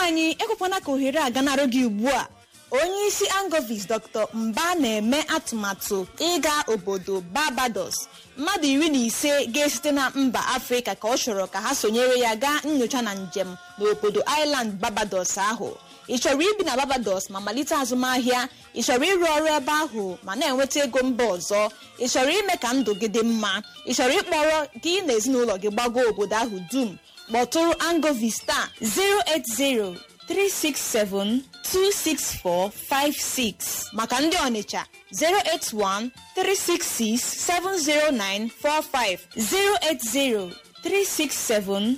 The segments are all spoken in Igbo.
anyị ekwekwana ka ohere a ganarụ gị ugbu a onye isi angovis dr mba na-eme atụmatụ ịga obodo barbados mmadụ iri na ise ga-esite na mba afrịka ka ọ chọrọ ka ha sonyere ya gaa nyocha na njem n'obodo island barbados ahụ ị chọrọ ibi na barbados ma malite azụmahịa ị chọrọ ịrụ ọrụ ebe ahụ ma na-enweta ego mba ọzọ ị chọrọ ime ka ndụ gị dị mma ị chọrọ ịkpọrọ gị na ezinụlọ gị gbago obodo ahụ dum kpọtụrụ angovis taa 080 367 26456 maka ndị ọnịcha 081 366 70945 080 367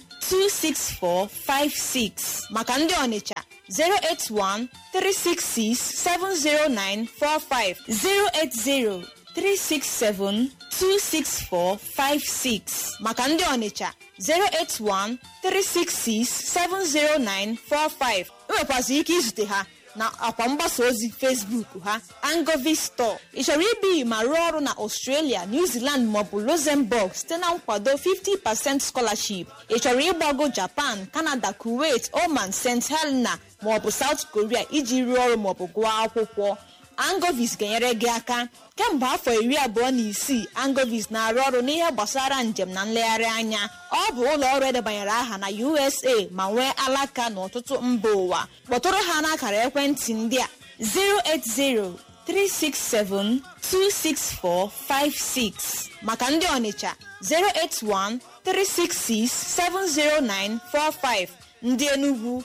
26456 maka ndị ọnịcha 081 366 70945 080 367 26456 maka ndị ọnịcha 081 366 70945 enwekwazị ike izute ha na akwa mgbasa ozi facebook ha angovis store ị chọrọ ibi ma rụọ ọrụ na australia new zealand maọbụ luxembourg site na nkwado 50% scholarship ị chọrọ ịgbago japan canada kuwait oman st helena maọbụ south korea iji rụọ ọrụ maọbụ gụọ akwụkwọ angovis ga-enyere gị aka kemgbe afọ iri abụọ na isii angovis na-arụ ọrụ n'ihe gbasara njem na nlegharị anya ọ bụ ụlọ ọrụ edebanyere aha na usa ma nwee alaka n'ọtụtụ mba ụwa kpọtụrụ ha n'akara ekwentị ndị a 080-367-26456 maka ndị ọnịcha 081-366-70945 ndị enugwu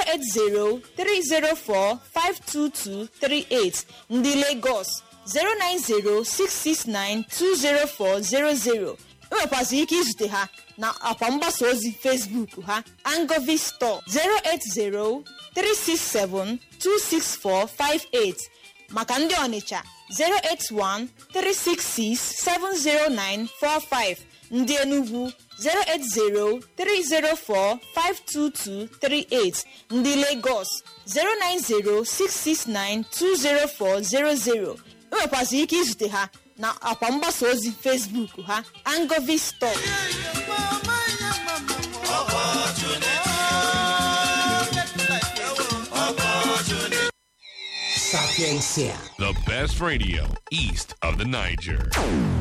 080-304-52238 ndị Lagos 090-669-20400 enwekwazị ike izute ha na akwa mgbasa ozi Facebook ha Angovi Store 080-367-26458 maka ndị Ọnịcha 081-366-70945 ndị Enugu 080-304-52238 ndị Lagos 090-669-20400 enwekwazị ike izute ha na akwa mgbasa ozi Facebook ha Angovi Store Sapiencia. The best radio east of the Niger.